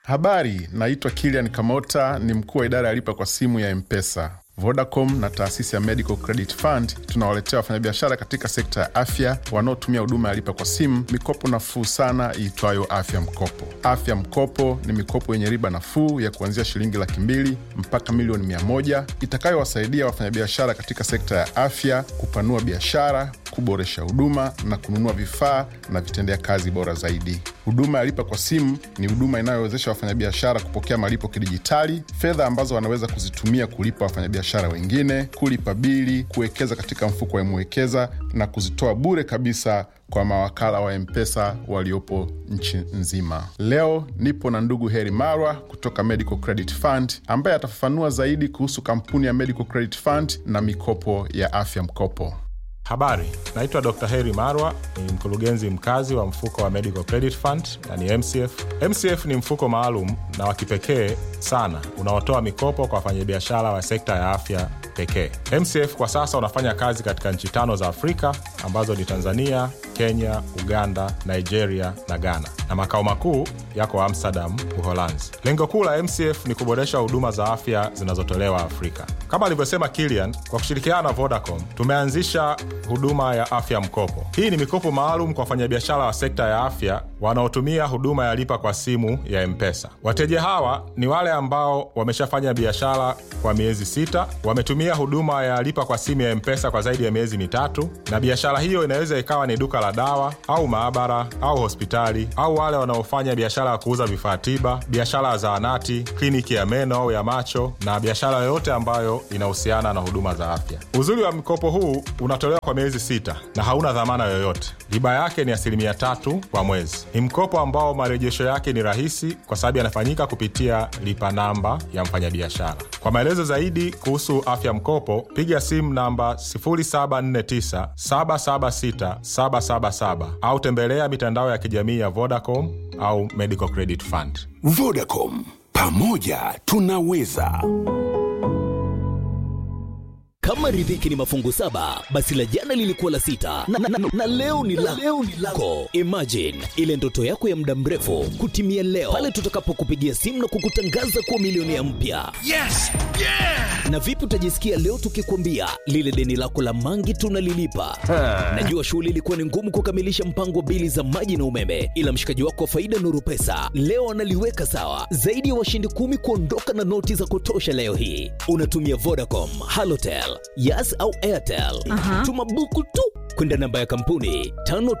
Habari, naitwa Kilian Kamota, ni mkuu wa idara ya lipa kwa simu ya Mpesa. Vodacom na taasisi ya Medical Credit Fund tunawaletea wafanyabiashara katika sekta ya afya wanaotumia huduma ya lipa kwa simu mikopo nafuu sana iitwayo Afya Mkopo. Afya Mkopo ni mikopo yenye riba nafuu ya kuanzia shilingi laki mbili mpaka milioni mia moja itakayowasaidia wafanyabiashara katika sekta ya afya kupanua biashara, kuboresha huduma na kununua vifaa na vitendea kazi bora zaidi. Huduma ya lipa kwa simu ni huduma inayowezesha wafanyabiashara kupokea malipo kidijitali, fedha ambazo wanaweza kuzitumia kulipa wafanyabiashara wengine, kulipa bili, kuwekeza katika mfuko wa Mwekeza na kuzitoa bure kabisa kwa mawakala wa Mpesa waliopo nchi nzima. Leo nipo na ndugu Heri Marwa kutoka Medical Credit Fund ambaye atafafanua zaidi kuhusu kampuni ya Medical Credit Fund na mikopo ya afya mkopo. Habari, naitwa Dr. Heri Marwa, ni mkurugenzi mkazi wa mfuko wa Medical Credit Fund na ni MCF. MCF ni mfuko maalum na wa kipekee sana unaotoa mikopo kwa wafanyabiashara wa sekta ya afya pekee. MCF kwa sasa unafanya kazi katika nchi tano za Afrika ambazo ni Tanzania, Kenya, Uganda, Nigeria na Ghana, na makao makuu yako Amsterdam, Uholanzi. Lengo kuu la MCF ni kuboresha huduma za afya zinazotolewa Afrika. Kama alivyosema Kilian, kwa kushirikiana na Vodacom tumeanzisha huduma ya afya mkopo. Hii ni mikopo maalum kwa wafanyabiashara wa sekta ya afya wanaotumia huduma ya lipa kwa simu ya Mpesa. Wateja hawa ni wale ambao wameshafanya biashara kwa miezi sita, wametumia huduma ya lipa kwa simu ya Mpesa kwa zaidi ya miezi mitatu, na biashara hiyo inaweza ikawa ni duka la dawa au maabara au hospitali, au wale wanaofanya biashara ya kuuza vifaa tiba, biashara ya zahanati, kliniki ya meno au ya macho, na biashara yoyote ambayo inahusiana na huduma za afya. Uzuri wa mkopo huu unatolewa kwa miezi sita na hauna dhamana yoyote. Riba yake ni asilimia tatu kwa mwezi. Ni mkopo ambao marejesho yake ni rahisi kwa sababu yanafanyika kupitia lipa namba ya mfanyabiashara. Kwa maelezo zaidi kuhusu afya mkopo, piga simu namba 0749 776 777 au tembelea mitandao ya kijamii ya Vodacom au Medical Credit Fund. Vodacom, pamoja tunaweza. Kama riziki ni mafungu saba, basi la jana lilikuwa la sita na, na, na, na leo ni la leo ni lako. Imagine ile ndoto yako ya muda mrefu kutimia leo pale tutakapokupigia simu na kukutangaza kuwa milionea mpya. Yes! Yeah! Na vipi utajisikia leo tukikwambia lile deni lako la mangi tunalilipa? Najua shughuli ilikuwa ni ngumu kukamilisha mpango wa bili za maji na umeme, ila mshikaji wako wa faida Nuru Pesa leo analiweka sawa. Zaidi ya washindi kumi kuondoka na noti za kutosha leo hii. Unatumia Vodacom, Halotel, Yas au Airtel. Aha. Tuma buku tu kwenda namba ya kampuni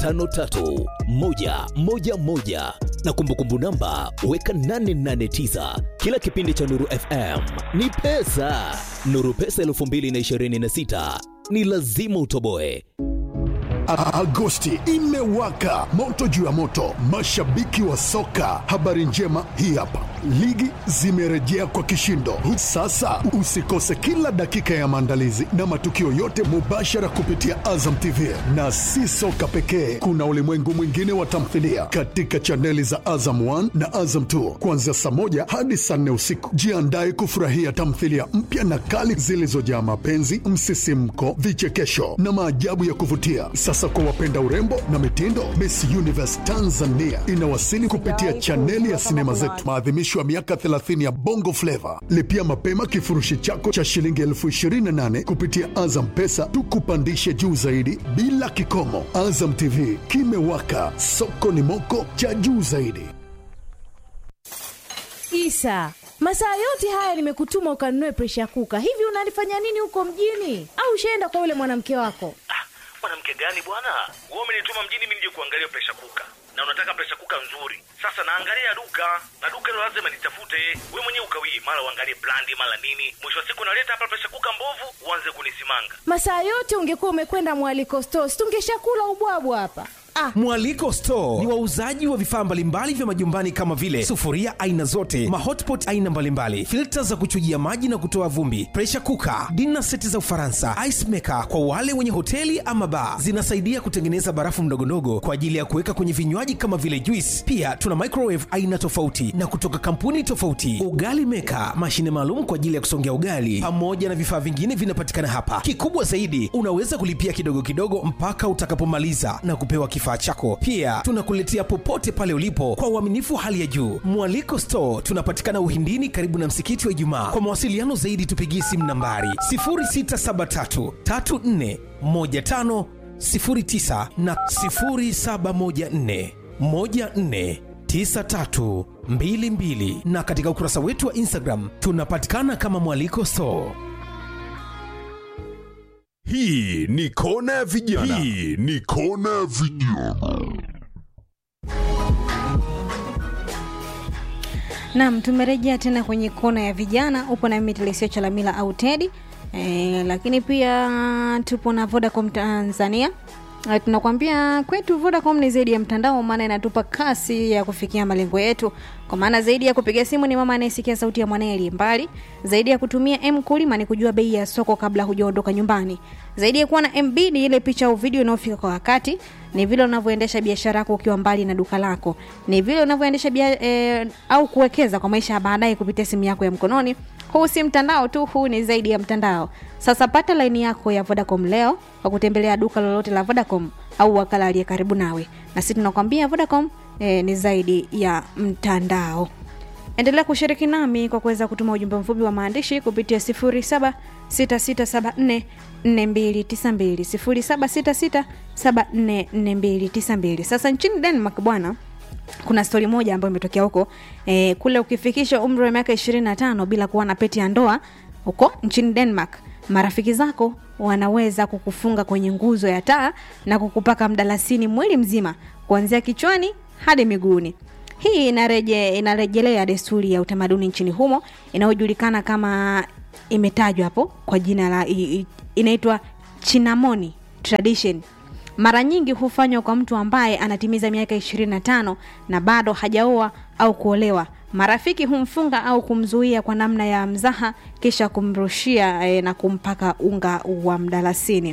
553111 na kumbukumbu namba weka 889. Kila kipindi cha Nuru FM ni pesa. Nuru Pesa 2026 ni lazima utoboe. A- Agosti imewaka moto juu ya moto, mashabiki wa soka. Habari njema hii hapa, ligi zimerejea kwa kishindo. Sasa usikose kila dakika ya maandalizi na matukio yote mubashara kupitia Azam TV, na si soka pekee, kuna ulimwengu mwingine wa tamthilia katika chaneli za Azam 1 na Azam 2 kuanzia saa moja hadi saa nne usiku. Jiandae kufurahia tamthilia mpya na kali zilizojaa mapenzi, msisimko, vichekesho na maajabu ya kuvutia. Sasa kwa wapenda urembo na mitindo, Miss Universe Tanzania inawasili kupitia chaneli ya sinema zetu, maadhimisho ya miaka 30 ya Bongo Flava. Lipia mapema kifurushi chako cha shilingi elfu 28 kupitia Azam Pesa, tukupandishe juu zaidi bila kikomo. Azam TV kimewaka, soko ni moko cha juu zaidi. Isa, masaa yote haya nimekutuma ukanunue presha kuka. Hivi unalifanya nini huko mjini? Au ushaenda kwa yule mwanamke wako? Ah, mwanamke gani bwana? Wewe umenituma mjini mimi nije kuangalia presha kuka, na unataka presha kuka nzuri. Sasa naangalia duka na duka hilo lazima nitafute. Wewe mwenyewe ukawie, mara uangalie brandi, mara nini. Mwisho wa siku naleta hapa presha kuka mbovu, uanze kunisimanga. Masaa yote ungekuwa umekwenda mwaliko stores, tungeshakula ubwabwa hapa. Ah, Mwaliko Store ni wauzaji wa vifaa mbalimbali vya majumbani kama vile sufuria aina zote, mahotpot aina mbalimbali, filta za kuchujia maji na kutoa vumbi, pressure cooker, dinner seti za Ufaransa, ice maker kwa wale wenye hoteli ama bar. Zinasaidia kutengeneza barafu ndogondogo kwa ajili ya kuweka kwenye vinywaji kama vile juice. Pia tuna microwave aina tofauti na kutoka kampuni tofauti, ugali maker, mashine maalum kwa ajili ya kusongea ugali, pamoja na vifaa vingine vinapatikana hapa. Kikubwa zaidi, unaweza kulipia kidogo kidogo mpaka utakapomaliza na kupewa kifaa kifaa chako pia tunakuletea popote pale ulipo kwa uaminifu wa hali ya juu mwaliko store tunapatikana uhindini karibu na msikiti wa ijumaa kwa mawasiliano zaidi tupigie simu nambari 673 34 15 09 na 0714 14 9322 na katika ukurasa wetu wa instagram tunapatikana kama mwaliko store hii ni kona ya vijana hii ni kona ya vijana Naam, tumerejea tena kwenye kona ya vijana. Upo na mimi Telesio Chalamila au Tedi e, lakini pia tupo na Vodacom Tanzania. E, tunakwambia kwetu Vodacom ni zaidi ya mtandao, maana inatupa kasi ya kufikia malengo yetu. Kwa maana zaidi ya kupiga simu ni mama anayesikia sauti ya mwanae aliye mbali, zaidi ya kutumia M kulima ni kujua bei ya soko kabla hujaondoka nyumbani, zaidi ya kuwa na MB ni ile picha au video inayofika kwa wakati, ni vile unavyoendesha biashara yako ukiwa mbali na duka lako, ni vile unavyoendesha bia, e, au kuwekeza kwa maisha ya baadaye kupitia simu yako ya mkononi. Huu si mtandao tu, huu ni zaidi ya mtandao. Sasa pata laini yako ya Vodacom leo kwa kutembelea duka lolote la Vodacom au wakala aliye karibu nawe, na sisi tunakwambia Vodacom e, ni zaidi ya mtandao. Endelea kushiriki nami kwa kuweza kutuma ujumbe mfupi wa maandishi kupitia 0766744292 0766744292. Sasa nchini Denmark bwana kuna stori moja ambayo imetokea huko e, kule ukifikisha umri wa miaka 25 bila kuwa na peti ya ndoa huko nchini Denmark, marafiki zako wanaweza kukufunga kwenye nguzo ya taa na kukupaka mdalasini mwili mzima kuanzia kichwani hadi miguuni. Hii inareje, inarejelea desturi ya utamaduni nchini humo inayojulikana kama imetajwa hapo kwa jina la i- i- inaitwa chinamoni tradition mara nyingi hufanywa kwa mtu ambaye anatimiza miaka 25 na bado hajaoa au kuolewa marafiki humfunga au kumzuia kwa namna ya mzaha kisha kumrushia e, na kumpaka unga wa mdalasini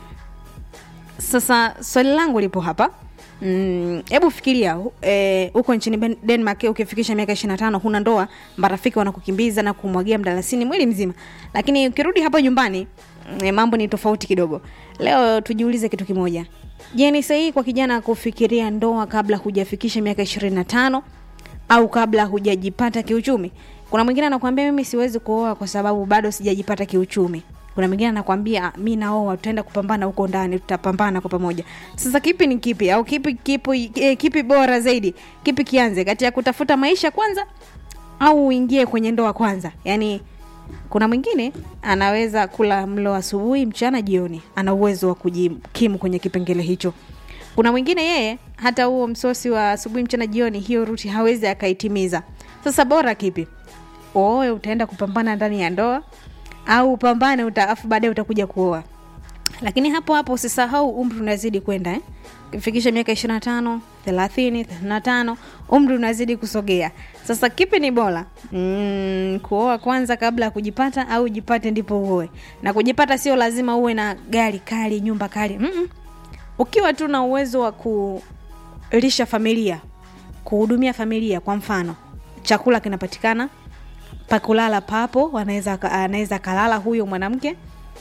sasa swali langu lipo hapa hebu mm, fikiria hu- eh, huko nchini Ben- denmark ukifikisha miaka 25 huna ndoa marafiki wanakukimbiza na kumwagia mdalasini mwili mzima lakini ukirudi hapa nyumbani mm, mambo ni tofauti kidogo leo tujiulize kitu kimoja je ni sahihi kwa kijana kufikiria ndoa kabla hujafikisha miaka 25 au kabla hujajipata kiuchumi kuna mwingine anakuambia mimi siwezi kuoa kwa sababu bado sijajipata kiuchumi kuna mwingine anakwambia "Ah, mi naoa tutaenda kupambana huko ndani tutapambana kwa pamoja sasa kipi ni kipi au kipi kipi, eh, kipi bora zaidi kipi kianze kati ya kutafuta maisha kwanza au uingie kwenye ndoa kwanza yaani kuna mwingine anaweza kula mlo asubuhi mchana jioni ana uwezo wa kujikimu kwenye kipengele hicho kuna mwingine yeye hata huo msosi wa asubuhi mchana jioni hiyo ruti hawezi akaitimiza sasa bora kipi uoe utaenda kupambana ndani ya ndoa au upambane uta, afu baadaye utakuja kuoa lakini hapo hapo usisahau umri unazidi kwenda eh? ukifikisha miaka 25 30 35 umri unazidi kusogea sasa kipi ni bora mm, kuoa kwanza kabla ya kujipata au jipate ndipo uoe na kujipata sio lazima uwe na gari kali nyumba kali Mm-mm. ukiwa tu na uwezo wa kulisha familia kuhudumia familia kwa mfano chakula kinapatikana pakulala papo anaweza anaweza kalala huyo mwanamke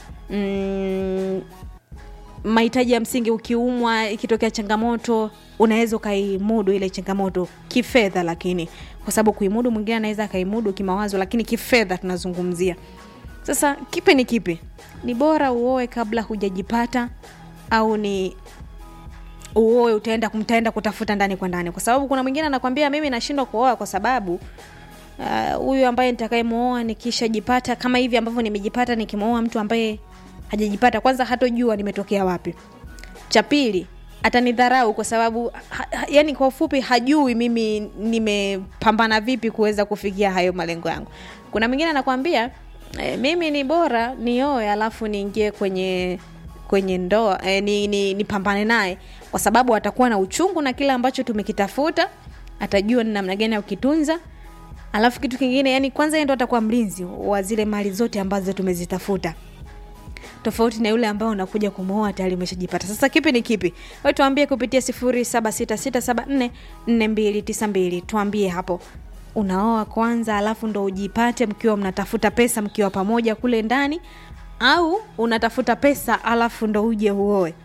mm, mahitaji ya msingi ukiumwa ikitokea changamoto unaweza ukaimudu ile changamoto kifedha lakini kwa sababu kuimudu mwingine anaweza akaimudu kimawazo lakini kifedha tunazungumzia sasa kipi ni kipi ni bora uoe kabla hujajipata au ni uoe utaenda mtaenda kutafuta ndani kwa ndani kwa sababu kuna mwingine anakwambia mimi nashindwa kuoa kwa sababu ah, huyu uh, ambaye nitakayemwoa nikishajipata kama hivi ambavyo nimejipata nikimwoa mtu ambaye hajajipata kwanza hatojua nimetokea wapi cha pili atanidharau kwa sababu ha, ha, yani kwa ufupi hajui mimi nimepambana vipi kuweza kufikia hayo malengo yangu kuna mwingine anakwambia e, mimi ni bora nioe alafu niingie kwenye kwenye ndoa e, ni, ni, nipambane naye kwa sababu atakuwa na uchungu na kile ambacho tumekitafuta atajua ni namna gani ya kukitunza alafu kitu kingine yani kwanza yeye ndo atakuwa mlinzi wa zile mali zote ambazo tumezitafuta tofauti na yule ambao unakuja kumwoa tayari umeshajipata sasa kipi ni kipi we tuambie kupitia 0766744292 tuambie hapo unaoa kwanza alafu ndo ujipate mkiwa mnatafuta pesa mkiwa pamoja kule ndani au unatafuta pesa alafu ndo uje uoe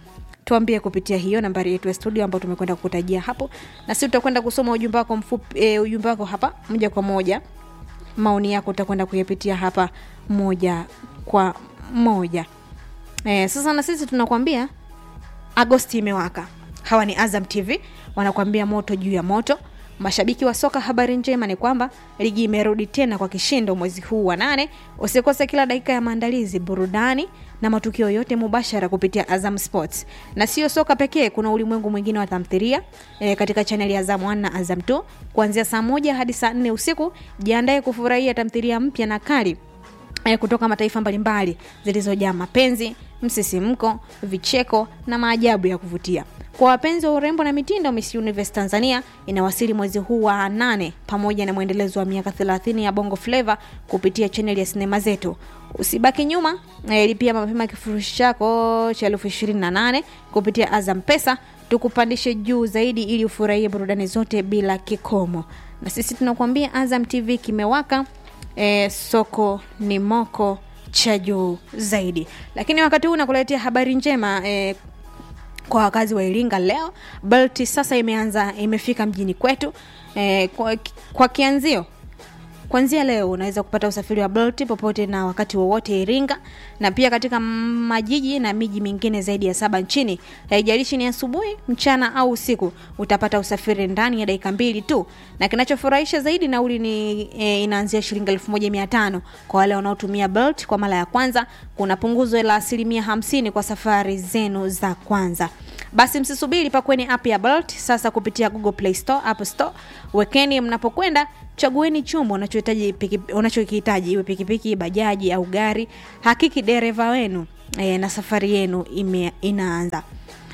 tuambie kupitia hiyo nambari yetu ya studio ambayo tumekwenda kukutajia hapo na sisi tutakwenda kusoma ujumbe wako mfupi e, ujumbe wako hapa moja kwa moja maoni yako utakwenda kuyapitia hapa moja kwa moja e, sasa na sisi tunakwambia agosti imewaka hawa ni azam tv wanakuambia moto juu ya moto mashabiki wa soka habari njema ni kwamba ligi imerudi tena kwa kishindo mwezi huu wa nane usikose kila dakika ya maandalizi burudani na matukio yote mubashara kupitia azam sports na sio soka pekee kuna ulimwengu mwingine wa tamthiria e, katika chaneli ya azam 1 na azam 2 kuanzia saa moja hadi saa nne usiku jiandae kufurahia tamthiria mpya na kali eh, kutoka mataifa mbalimbali zilizojaa mapenzi msisimko vicheko na maajabu ya kuvutia kwa wapenzi wa urembo na mitindo miss universe tanzania inawasili mwezi huu wa nane pamoja na mwendelezo wa miaka 30 ya bongo fleva kupitia chaneli ya sinema zetu usibaki nyuma eh, lipia mapema kifurushi chako cha elfu ishirini na nane kupitia azam pesa tukupandishe juu zaidi ili ufurahie burudani zote bila kikomo na sisi tunakuambia azam tv kimewaka e, soko ni moko cha juu zaidi lakini wakati huu nakuletea habari njema e, kwa wakazi wa iringa leo bolt sasa imeanza imefika mjini kwetu e, kwa, kwa kianzio kwanzia leo unaweza kupata usafiri wa bolt popote na wakati wowote iringa na pia katika majiji na miji mingine zaidi ya saba nchini haijalishi ni asubuhi mchana au usiku utapata usafiri ndani ya dakika mbili tu na kinachofurahisha zaidi nauli ni e, inaanzia shilingi elfu moja mia tano kwa wale wanaotumia bolt kwa mara ya kwanza kuna punguzo la asilimia hamsini kwa safari zenu za kwanza basi msisubiri pakweni app ya bolt sasa kupitia google play store app store wekeni mnapokwenda chagueni chombo unachohitaji piki- unachokihitaji iwe pikipiki bajaji au gari hakiki dereva wenu e, na safari yenu ime, inaanza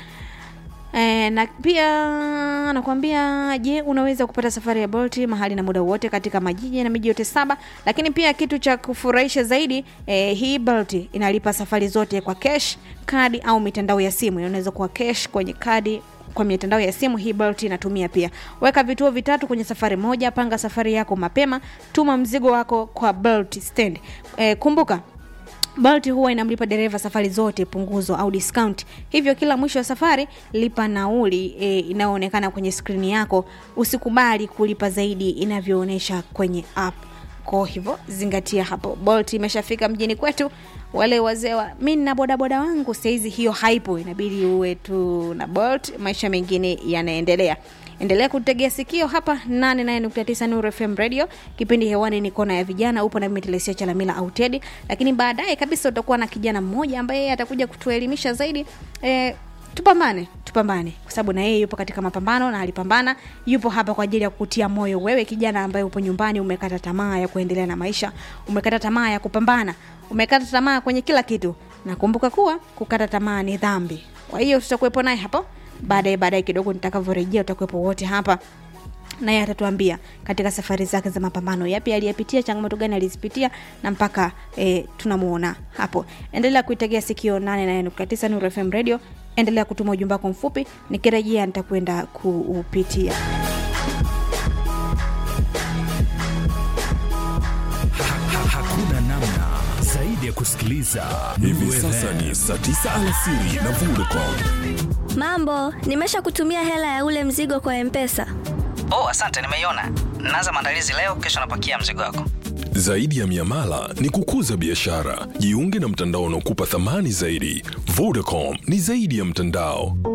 E, na pia nakwambia je unaweza kupata safari ya bolt mahali na muda wote katika majiji na miji yote saba lakini pia kitu cha kufurahisha zaidi e, hii bolt inalipa safari zote kwa cash kadi au mitandao ya simu inaweza kuwa cash kwenye kadi kwa mitandao ya simu hii bolt inatumia pia weka vituo vitatu kwenye safari moja panga safari yako mapema tuma mzigo wako kwa bolt stand e, kumbuka Bolt huwa inamlipa dereva safari zote punguzo au discount. Hivyo kila mwisho wa safari lipa nauli e, inayoonekana kwenye skrini yako. Usikubali kulipa zaidi inavyoonyesha kwenye app. Kwa hivyo zingatia hapo. Bolt imeshafika mjini kwetu. Wale wazee wa mimi na bodaboda wangu saizi hiyo haipo, inabidi uwe tu na Bolt, maisha mengine yanaendelea endelea kutegea sikio hapa 89 Nuru FM radio kipindi hewani ni kona ya vijana upo na mimi Telesia Chalamila au Teddy lakini baadaye kabisa utakuwa na kijana mmoja ambaye yeye atakuja kutuelimisha zaidi e, tupambane tupambane kwa sababu na yeye yupo katika mapambano na alipambana yupo hapa kwa ajili ya kukutia moyo wewe kijana ambaye upo nyumbani umekata tamaa ya kuendelea na maisha umekata tamaa ya kupambana umekata tamaa kwenye kila kitu na kumbuka kuwa kukata tamaa ni dhambi kwa hiyo tutakuwepo naye hapo baadaye baadaye kidogo nitakavyorejea utakuwepo wote hapa naye atatuambia katika safari zake za mapambano yapi aliyepitia changamoto gani alizipitia na mpaka e, tunamuona hapo endelea kuitegea sikio 89 Nuru FM radio endelea kutuma ujumbe wako mfupi nikirejea nitakwenda kuupitia hakuna namna zaidi ya kusikiliza Hivi sasa ni saa 9 alasiri na Vodacom. Mambo, nimesha kutumia hela ya ule mzigo kwa Mpesa. Oh, asante, nimeiona. Naanza maandalizi leo, kesho napakia mzigo wako. Zaidi ya miamala ni kukuza biashara. Jiunge na mtandao unaokupa thamani zaidi. Vodacom ni zaidi ya mtandao.